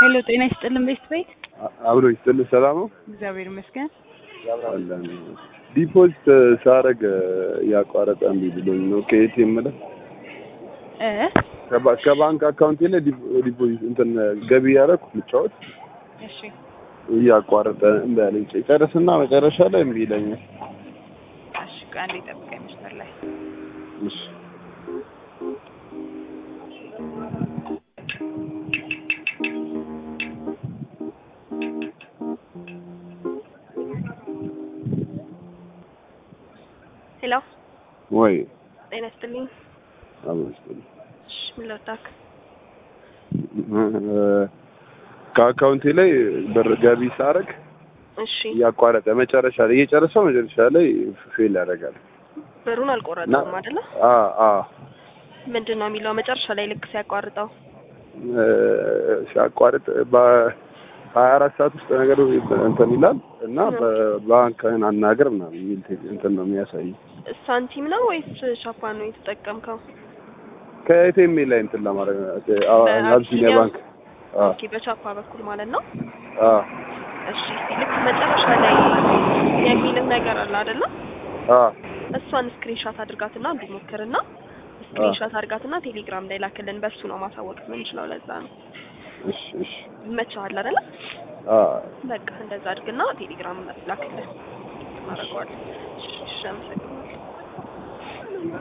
ሄሎ ጤና ይስጥልን ቤት ቤት አብሮ ይስጥልህ። ሰላም ነው እግዚአብሔር ይመስገን። አለን። ዲፖዚት ሳረግ ያቋረጠ እምቢ ብሎኝ ነው ከኤቲኤም ላይ እ ከባ- ከባንክ አካውንቴ ላይ ዲፖ- ዲፖዚት እንትን ገቢ ያደረኩ ልጫወት እሺ እያቋረጠ እምቢ አለኝ። ጨርስና መጨረሻ ላይ እምቢ ይለኛል። እሺ ቆይ አንዴ ጠብቀኝ መስመር ላይ እሺ ሄሎ ወይ ጤና ይስጥልኝ። አብሮ ይስጥልህ። እሺ ምን ልርዳክ? ከአካውንቴ ላይ ብር ገቢ ሳረግ እሺ እያቋረጠ መጨረሻ ላይ እየጨረሰው መጨረሻ ላይ ፌል ያደርጋል። ብሩን አልቆረጠውም አይደለ? አ አ ምንድን ነው የሚለው መጨረሻ ላይ ልክ ሲያቋርጠው? እ፣ ሲያቋርጥ በሀያ አራት ሰዓት ውስጥ ነገሩ እንትን ይላል እና በባንክህን አናግር ምናምን የሚል ቴ- እንትን ነው የሚያሳይ ሳንቲም ነው ወይስ ሻፓን ነው የተጠቀምከው? ከኤቲኤም ላይ እንትን ለማድረግ አቢሲኒያ ባንክ አ ኦኬ በቻፓ በኩል ማለት ነው። አ እሺ ልክ መጨረሻ ላይ የሚልህ ነገር አለ አይደለ? አ እሷን ስክሪንሻት አድርጋትና እንዲሞክርና ስክሪንሻት አድርጋትና ቴሌግራም ላይ ላክልን። በሱ ነው ማሳወቅ የምንችለው። ለዛ ነው እሺ እሺ ይመችሃል አይደለ? አ በቃ እንደዛ አድርግና ቴሌግራም ላክልን። እናደርገዋለን። እሺ እሺ፣ አመሰግናለሁ።